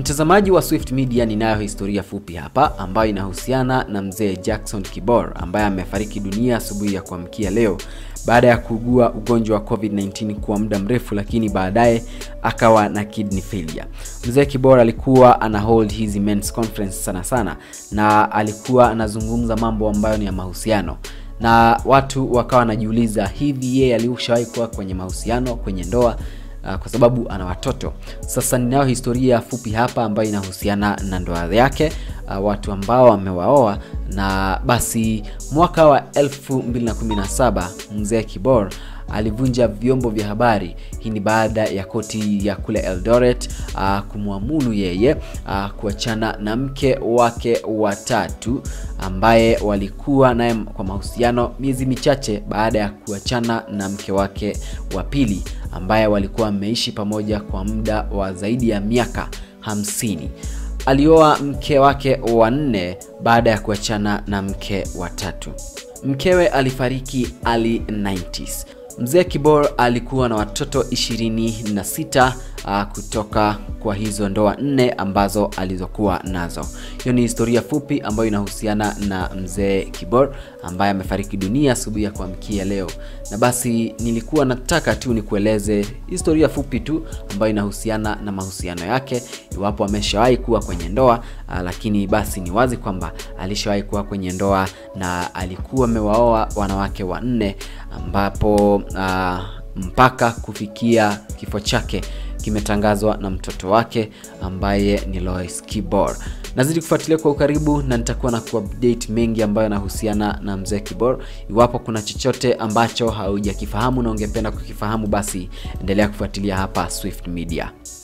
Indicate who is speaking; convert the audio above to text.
Speaker 1: Mtazamaji wa Swift Media, ninayo historia fupi hapa ambayo inahusiana na mzee Jackson Kibor ambaye amefariki dunia asubuhi ya kuamkia leo baada ya kuugua ugonjwa wa COVID-19 kwa muda mrefu, lakini baadaye akawa na kidney failure. Mzee Kibor alikuwa ana hold hizi men's conference sana sana, na alikuwa anazungumza mambo ambayo ni ya mahusiano na watu wakawa wanajiuliza hivi, yeye alishawahi kuwa kwenye mahusiano, kwenye ndoa? Uh, kwa sababu ana watoto. Sasa ninayo historia fupi hapa ambayo inahusiana na ndoa yake, uh, watu ambao wamewaoa na basi. Mwaka wa 2017 mzee Kibor alivunja vyombo vya habari. Hii ni baada ya koti ya kule Eldoret uh, kumwamuru yeye uh, kuachana na mke wake watatu ambaye walikuwa naye kwa mahusiano miezi michache baada ya kuachana na mke wake wa pili ambaye walikuwa wameishi pamoja kwa muda wa zaidi ya miaka hamsini. Alioa mke wake wa nne baada ya kuachana na mke wa tatu. Mkewe alifariki early 90s. Mzee Kibor alikuwa na watoto 26 uh, kutoka kwa hizo ndoa nne ambazo alizokuwa nazo. Hiyo ni historia fupi ambayo inahusiana na mzee Kibor ambaye amefariki dunia asubuhi ya kuamkia leo, na basi nilikuwa nataka tu nikueleze historia fupi tu ambayo inahusiana na mahusiano yake, iwapo ameshawahi kuwa kwenye ndoa uh, lakini basi ni wazi kwamba alishawahi kuwa kwenye ndoa na alikuwa amewaoa wanawake wanne ambapo uh, mpaka kufikia kifo chake kimetangazwa na mtoto wake ambaye ni Lois Kibor. Nazidi kufuatilia kwa ukaribu na nitakuwa na kuupdate mengi ambayo yanahusiana na mzee Kibor. Iwapo kuna chochote ambacho haujakifahamu na ungependa kukifahamu, basi endelea kufuatilia hapa Swift Media.